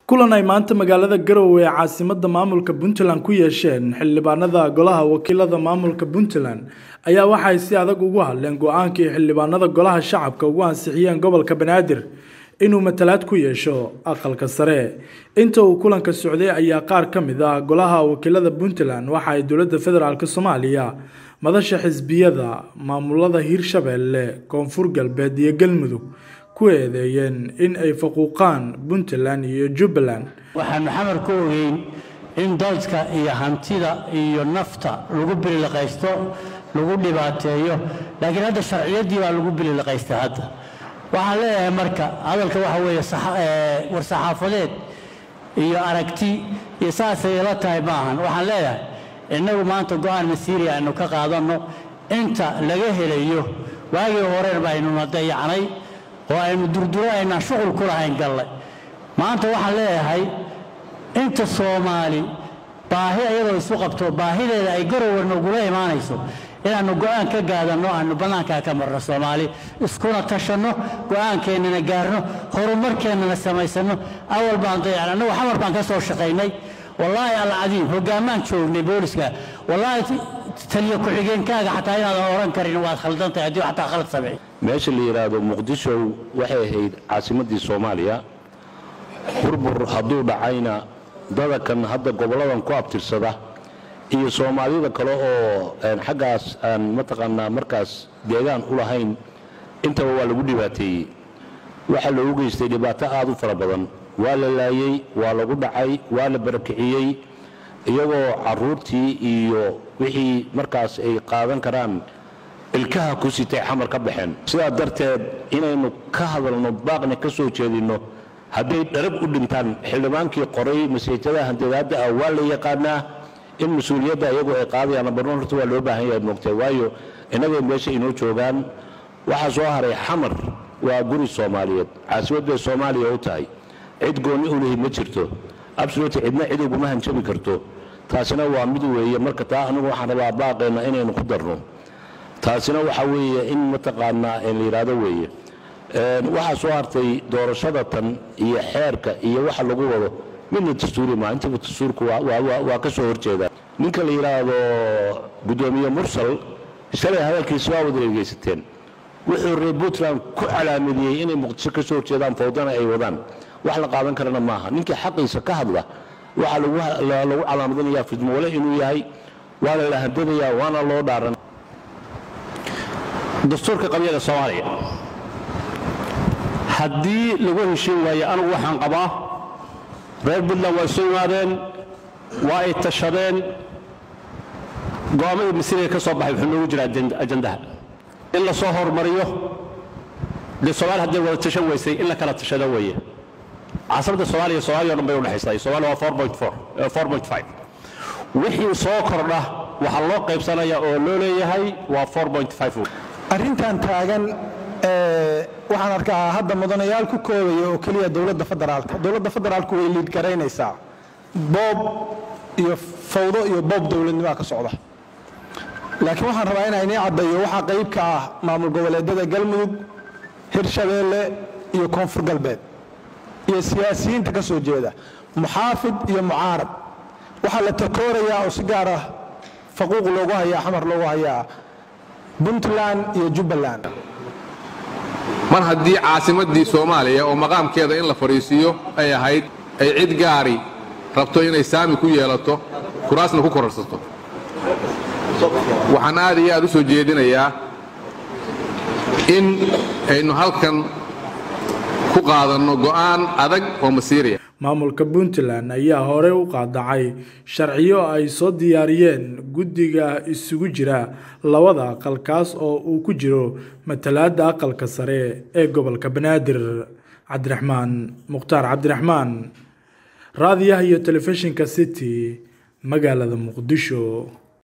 kulan ay maanta magaalada garowe ee caasimada maamulka puntland ku yeesheen xildhibaanada golaha wakiilada maamulka puntland ayaa waxay si adag ugu hadleen go-aankii xildhibaanada golaha shacabka ugu ansixiyeen gobolka banaadir inuu matalaad ku yeesho aqalka sare inta uu kulanka socday ayaa qaar ka mid ah golaha wakiilada puntland waxa ay dowladda federaalk soomaaliya madasha xisbiyada maamulada hirshabeelle koonfur galbeed iyo galmudug ku eedeeyeen in ay faquuqaan puntland iyo jubbaland waxaanu xamar ku ogeyn in dalka iyo hantida iyo nafta lagu bililiqaysto lagu dhibaateeyo laakiin hadda sharciyaddii baa lagu bililiqaystay hadda waxaan leeyahay marka hadalka waxa weeye war-saxaafadeed iyo aragti iyo saasay ila tahay maahan waxaan leeyahay innagu maanta go-aan masiiriya aynu ka qaadanno inta laga helayo waagii horeen baynuna dayacnay oo aynu durduro aynaan shuqul ku lahayn gallay maanta waxaan leeyahay inta soomaali baahi iyadoo isu qabto baahideeda ay garower nagula imaanayso inaannu go'aan ka gaadanno aanu bannaankaa ka marno soomaali iskuna tashanno go'aankeennana gaarno horumarkeennana samaysanno awal baan dayacan annagu xamar baan ka soo shaqaynay wallaahi alcadiim hoggaamaan joognay booliska wallaahi taliyo ku-xigeenkaaga xataa inaadan oran karin waad khaldantahay haddii xataa khalad samey meesha la yidhaahdo muqdisho waxay ahayd caasimaddii soomaaliya burbur hadduu dhacayna dadakan hadda gobolladan ku abtirsada iyo soomaalida kale oo xaggaas aan mataqaanaa markaas deegaan u lahayn intaba waa lagu dhibaateeyey waxaa loogu geystay dhibaato aad u fara badan waa la laayey waa lagu dhacay waa la barakiciyey iyagoo carruurtii iyo wixii markaas ay qaadan karaan ilkaha ku sitay xamar ka baxeen sidaa darteed inaynu ka hadalno baaqna ka soo jeedinno hadday dharab u dhintaan xildhibaankii qoray maseejada handadaadda ah waa la yaqaanaa in mas-uuliyadda iyagu ay qaadayaan barnoon horta waa loo baahan yahay moogtay waayo innagay meesha inoo joogaan waxaa soo haray xamar waa guri soomaaliyeed caasimad bay soomaaliya u tahay cid goonni u lihi ma jirto absoluti cidna cid uguma hanjabi karto taasina waa mid weeye marka taa anigu waxaan rabaa baaqeenna inaynu ku darno taasina waxa weeye in mataqaanaa la yidhaahdo weeye waxaa soo hartay doorashada tan iyo xeerka iyo waxa lagu wado midna dastuuri maa intaba dastuurku waa ka soo horjeedaa ninka la yidhaahdo guddoomiye mursal shalay hadalkiisa waa wada dhegaysateen wuxuu reer puntland ku calaamadiyey inay muqdisho ka soo horjeedaan fawdana ay wadaan wax la qaadan karana maaha ninkii xaqiisa ka hadla waxaa lagu calaamadinayaa fidmowale inuu yahay waana la handadayaa waana loo dhaaran dastuurka qabyada soomaaliya haddii lagu heshiin waayo anigu waxaan qabaa reer puntland waa isu imaadeen waa ay tashadeen go'aamadii masiiriga ka soo baxay wuxuu noogu jira ajandaha in la soo hormariyo dee soomaali hadday wada tashan weysay in la kala tashado weeye caasimada soomaaliya soomaaliya o dhan bay udhexaysaa soomaaliya waa wixii soo kordha waxaa loo qaybsanaya oo loo leeyahay waa arrintan taagan waxaan arkaa hadda mudanayaal ku koobaya oo keliya dowladda federaalka dowladda federaalku way liid garaynaysaa boob iyo fawdo iyo boob dowladnimaa ka socda laakiin waxaan rabaa inaa inii caddayo waxaa qayb ka ah maamul goboleedyada galmudug hirshabeelle iyo koonfur galbeed iyo siyaasiyiinta ka soo jeeda muxaafid iyo mucaarad waxaa la takoorayaa oo si gaar ah faquuq loogu hayaa xamar loogu hayaa puntland iyo jubbaland mar haddii caasimaddii soomaaliya oo maqaamkeeda in la fadhiisiiyo ay ahayd ay cid gaari rabto inay saami ku yeelato kuraasna ku kororsato waxaan aad iyo aad u soo jeedinayaa in aynu halkan ku qaadanno go'aan adag oo masiiriya maamulka puntland ayaa hore u qaadacay sharciyo ay soo diyaariyeen guddiga isugu jira labada aqal kaas oo uu ku jiro matalaadda aqalka sare ee gobolka banaadir cabdiraxmaan mukhtaar cabdiraxmaan raadiyaha iyo telefishinka city magaalada muqdisho